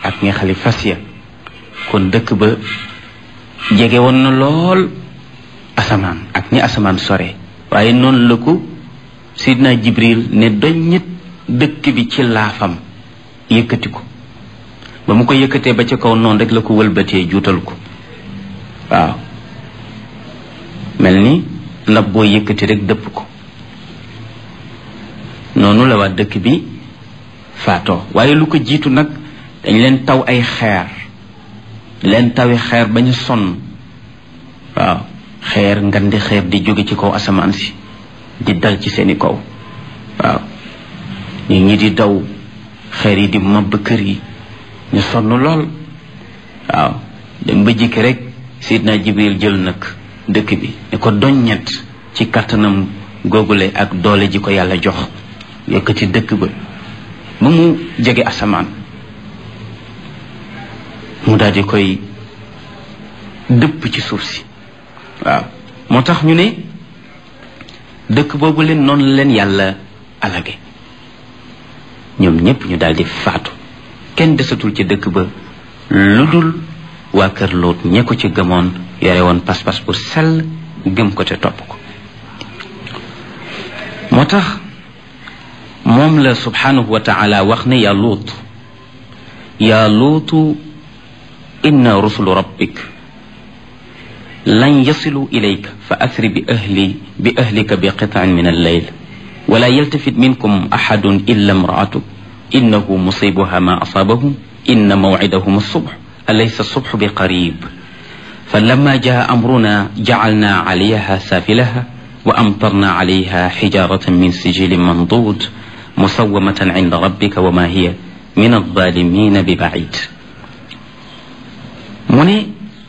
ak ñaxali fas ya kon dëkk ba jege woon na lool asamaan ak ñi asamaan sore waaye noonu la ko sidna jibril ne doññit dëkk bi ci laafam yëkkati ko ba mu ko yëkkatee ba ca kaw noonu rek la ko wëlbatee juutal ko waaw mel ni ndab boo yëkkati rek dëpp ko noonu la waa dëkk bi faatoo waaye lu ko jiitu nag dañ leen taw ay xeer leen tawi xeer ba ñu sonn waaw xeer ngandi xeer di jóge ci kaw asamaan si di dal ci seeni kaw waaw nit ñi di daw xeer yi di mabb kër yi ñu sonn lool waaw dem ba jikki rek sidna jibril jël nag dëkk bi ne ko doññet ci kattanam googule ak doole ji ko yàlla jox yëkkati dëkk ba ba mu jege asamaan mu daal di koy dëpp ci suuf si waaw moo tax ñu ne dëkk boobu leen noonu la leen yàlla alage ñoom ñépp ñu daal di faatu kenn desatul ci dëkk ba lu dul waa kër Lóot ñe ko ci gëmoon yore woon pas-pas bu sell gëm ko te topp ko moo tax moom la subhanahu wa taala wax ne yaa Lóot yaa Lóotu inna rusulu rabbik lan yasilu ilayka fa asri bi ahli bi ahlika bi qitaan min alleyl wala yaltafit minkum axadun illa imraatuk innahu musibuha ma asabahum inna mawcidahum alsubx alaysa alsubxu bi qarib فلما جاء أمرنا جعلنا عليها سافلها وأمطرنا عليها حجارة من سجيل منضود مسومة عند ربك وما هي من الظالمين ببعيد من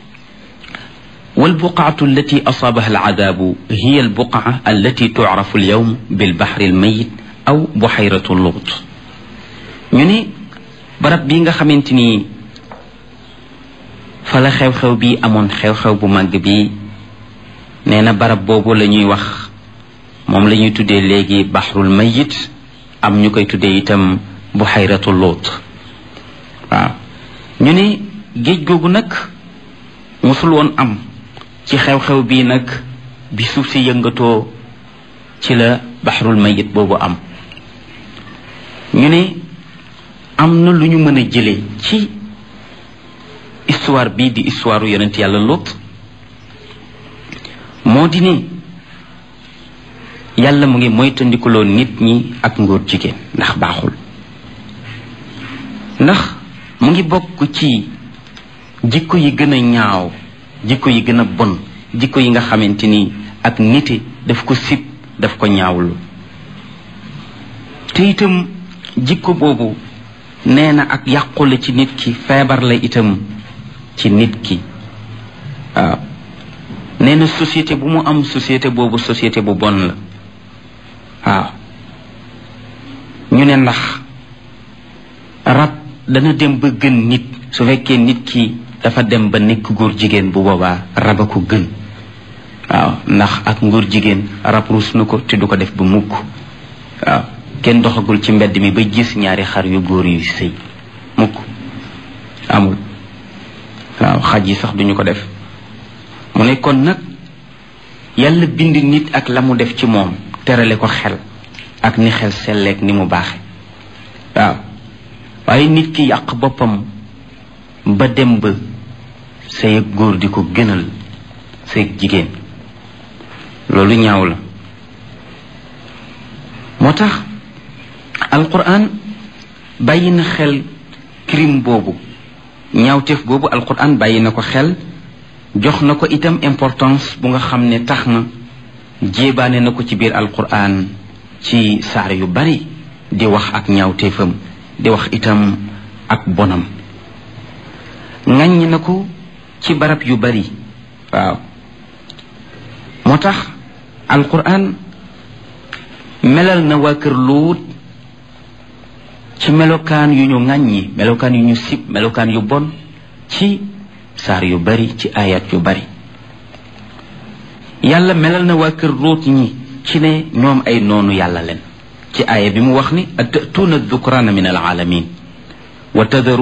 والبقعة التي أصابها العذاب هي البقعة التي تعرف اليوم بالبحر الميت أو بحيرة اللغط ñu barab bi nga xamante ni fa la xew-xew bi amoon xew-xew bu màgg bi nee na barab boobu la ñuy wax moom la ñuy tuddee léegi baxrul mayit am ñu koy tuddee itam buxayratu luut waaw ñu ne géej googu nag musul woon am ci xew-xew bii nag bi suuf si yëngatoo ci la baxrul mayit boobu am ñu ne am na lu ñu mën a jële ci histoire bii di histoire yonent yàlla Lot moo di ne yàlla mu ngi moytandikuloo nit ñi ak ngóor jigéen ndax baaxul ndax mu ngi bokk ci jikko yi gën a ñaaw jikko yi gën a bon jikko yi nga xamante ni ak nite daf ko sib daf ko ñaawlu te itam jikko boobu nee na ak yàqule ci nit ki feebar la itam ci nit ki waaw nee na société bu mu am société boobu société bu bon la waaw ñu ne ndax rab dana dem ba gën nit su fekkee nit ki dafa dem ba nekk góor jigéen bu boobaa rab a ko gën waaw ndax ak ngóor jigéen rab ruus na ko te du ko def ba mukk waaw kenn doxagul ci mbedd mi ba gis ñaari xar yu góor yu sëy mukk amul waaw xaj yi sax duñu ko def mu ne kon nag yàlla bind nit ak la mu def ci moom terale ko xel ak ni xel selleek ni mu baaxe waaw waaye nit ki yàq boppam ba dem ba say góor di ko gënal say jigéen loolu ñaaw la moo tax alquran bàyyi na xel crime boobu ñaawteef boobu alquran bàyyi na ko xel jox na ko itam importance bu nga xam ne tax na jéebaane na ko ci biir alquran ci saar yu bari di wax ak ñaawteefam di wax itam ak bonam ŋàññ na ko ci barab yu bari waaw moo tax alquran melal na waa kër luut ci melokaan yu ñu ŋàññi melokaan yu ñu sib melokaan yu bon ci saar yu bari ci ayat yu bari yàlla melal na waa kër luut ñi ci ne ñoom ay noonu yàlla leen ci aaya bi mu wax ni atatuuna dukraana min alaalamin wa tadaru